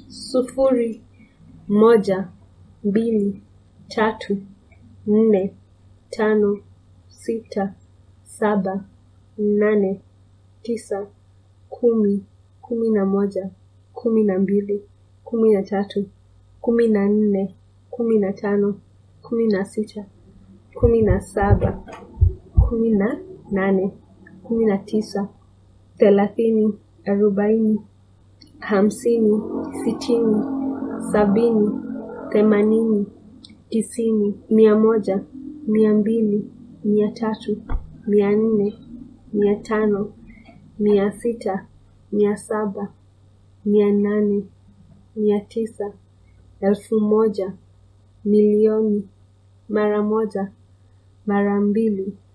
sufuri, moja, mbili, tatu, nne, tano, sita, saba, nane, tisa, kumi, kumi na moja, kumi na mbili, kumi na tatu, kumi na nne, kumi na tano, kumi na sita, kumi na saba, kumi na nane, kumi na tisa, thelathini, arobaini, hamsini, sitini, sabini, themanini, tisini, mia moja, mia mbili, mia tatu, mia nne, mia tano, mia sita, mia saba, mia nane, mia tisa, elfu moja, milioni, mara moja, mara mbili,